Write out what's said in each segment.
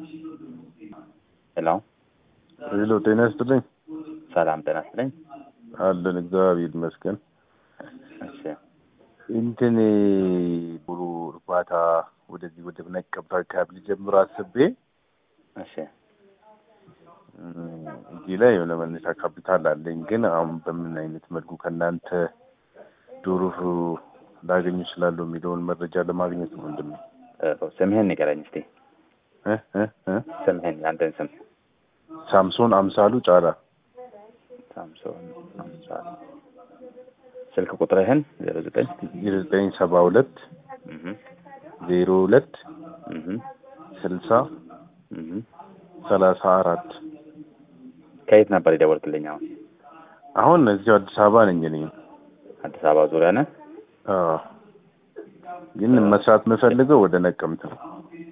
ሄሎ ሄሎ፣ ጤና ይስጥልኝ። ሰላም ጤና ይስጥልኝ። አለን እግዚአብሔር ይመስገን። እሺ እንትን ዶሮ እርባታ ወደዚህ ወደ ነቀምት አካባቢ ሊጀምር አስቤ እሺ እም፣ እዚህ ላይ የሆነ መነሻ ካፒታል አለኝ። ግን አሁን በምን አይነት መልኩ ከእናንተ ዶሮ ላገኝ እችላለሁ የሚለውን መረጃ ለማግኘት ነው። ወንድም ጥሩ። ስምህን ንገረኝ እስቲ። እ እ እ ስምህን የአንተን ስም። ሳምሶን አምሳሉ ጫላ ሳምሶን አምሳል። ስልክ ቁጥርህን ዜሮ ዘጠኝ ዘጠኝ ሰባ ሁለት እህ ዜሮ ሁለት እህ ስልሳ እህ ሰላሳ አራት ከየት ነበር የደወልክልኝ? አሁን አሁን እዚሁ አዲስ አበባ ነኝ እኔ። አዲስ አበባ ዙሪያ ነህ? አዎ ግን መስራት የምፈልገው ወደ ነቀምት ነው።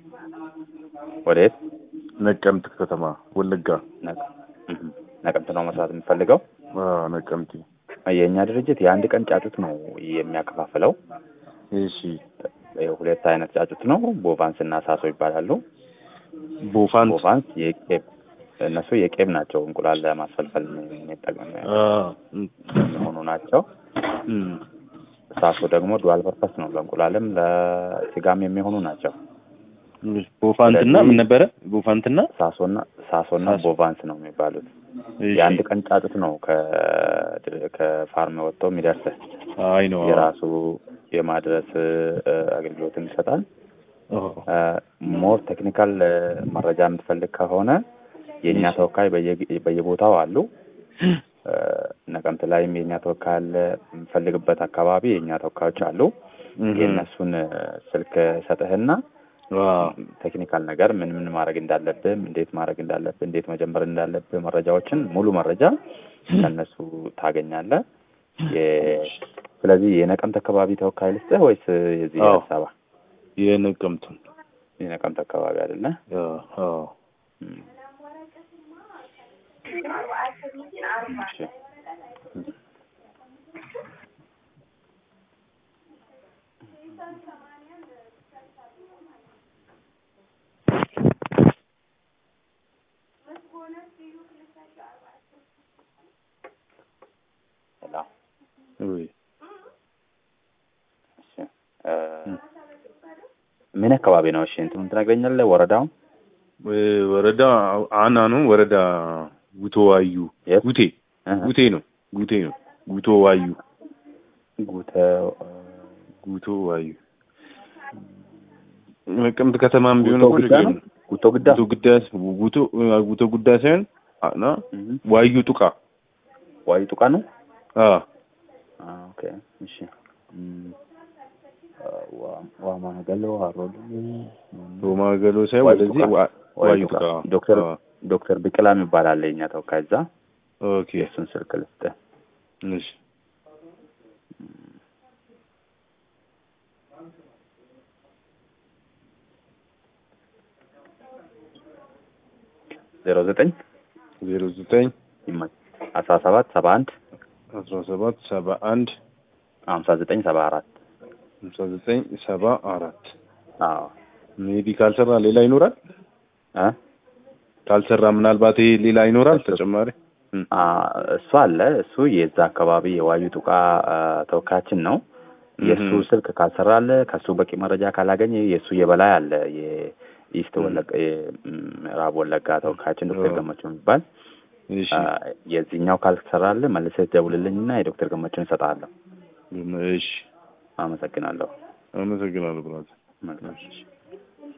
ወዴት? ነቀምት ከተማ ወለጋ። ነቅ- እህ ነቀምት ነው መስራት የምፈልገው። አዎ ነቀምት። የእኛ ድርጅት የአንድ ቀን ጫጩት ነው የሚያከፋፍለው። እሺ ሁለት አይነት ጫጩት ነው። ቦቫንስ እና ሳሶ ይባላሉ። ቦፋንት ቦቫንስ የቄብ እነሱ የቄብ ናቸው። እንቁላል ለማስፈልፈል የሚጠቅም የሚሆኑ ናቸው። እም፣ ሳሶ ደግሞ ዱዋል ፐርፐስ ነው። ለእንቁላልም ለስጋም የሚሆኑ ናቸው። ቦፋንትና ምን ነበረ? ቦፋንትና ሳሶና ሳሶና ሳሶ። ቦቫንስ ነው የሚባሉት። እሺ። የአንድ ቀን ጫጩት ነው ከ- ከፋርም ወጥቶ የሚደርስህ አይ ነው የራሱ የማድረስ እ፣ አገልግሎትን ይሰጣል። አዎ። ሞር ቴክኒካል መረጃ የምትፈልግ ከሆነ የእኛ ተወካይ በየ- በየቦታው አሉ። እ፣ ነቀምት ላይም የእኛ ተወካይ አለ። የምፈልግበት አካባቢ የእኛ ተወካዮች አሉ። እም፣ የእነሱን እ፣ ስልክ ሰጥህና አዎ። ቴክኒካል ነገር ምን ምን ማድረግ እንዳለብህ፣ እንዴት ማድረግ እንዳለብህ፣ እንዴት መጀመር እንዳለብህ መረጃዎችን ሙሉ መረጃ ከእነሱ ታገኛለህ። የ- ስለዚህ የነቀምት አካባቢ ተወካይ ልስጥህ ወይስ የዚህ አዎ። አዲስ አበባ? የነቀምቱን የነቀምት አካባቢ አይደለ? አዎ፣ አዎ። እም። እሺ። ሄሎ። ውይ እሺ። እ፣ ምን አካባቢ ነው? እሺ እንትኑን ትነግረኛለህ? ወረዳው እ፣ ወረዳ አና ነው። ወረዳ ጉቶ ዋዩ የት? ጉቴ እህ፣ ጉቴ ነው። ጉቴ ነው። ጉቶ ዋዩ ጉተ ጉቶ ዋዩ ነቀምት ከተማም ቢሆን ጉቶ እኮ ግዳ ችግር ነው? የለም። ጉቶ ግዳ ጉቶ ጉዳ ጉቶ ጉቶ ጉዳ ሳይሆን አና እህ፣ ዋዩ ጡቃ ዋይ ጡቃ ነው? አ አ፣ ኦኬ እሺ። እም፣ አ፣ ዋ- ዋማ ገሎ አሮዶ ሮማ ገሎ ሳይሆን ዋዩ ወደዚህ ጡቃ። ዋ- ዋይ ዋዩ ጡቃ። ጡቃ ዶክተር አ፣ ዶክተር ቢቅላ የሚባል አለ የኛ ተወካይ እዛ። ኦኬ የእሱን ስልክ ልስጥህ። እሺ ዜሮ ዘጠኝ ዜሮ ዘጠኝ አስራ ሰባት ሰባ አንድ አስራ ሰባት ሰባ አንድ ሀምሳ ዘጠኝ ሰባ አራት ሃምሳ ዘጠኝ ሰባ አራት አዎ ሜቢ ካልሰራ ሌላ ይኖራል። እ ካልሰራ ምናልባት ይሄ ሌላ ይኖራል ተጨማሪ። አ፣ እሱ አለ እሱ የዛ አካባቢ የዋዩ ጡቃ አ፣ ተወካያችን ነው። የእሱ እህ። ስልክ ካልሰራለ ከእሱ በቂ መረጃ ካላገኘ የእሱ የበላይ አለ የኢስት ወለጋ የምዕራብ ወለጋ ተወካያችን ዶክተር ኦ። ገመቹ የሚባል እሺ አ፣ የዚህኛው ካልሰራለ መልሰህ ደውልልኝና የዶክተር ገመቹን እሰጥሃለሁ። እሺ አመሰግናለሁ። አመሰግናለሁ ብራዘር። መልካም እሺ።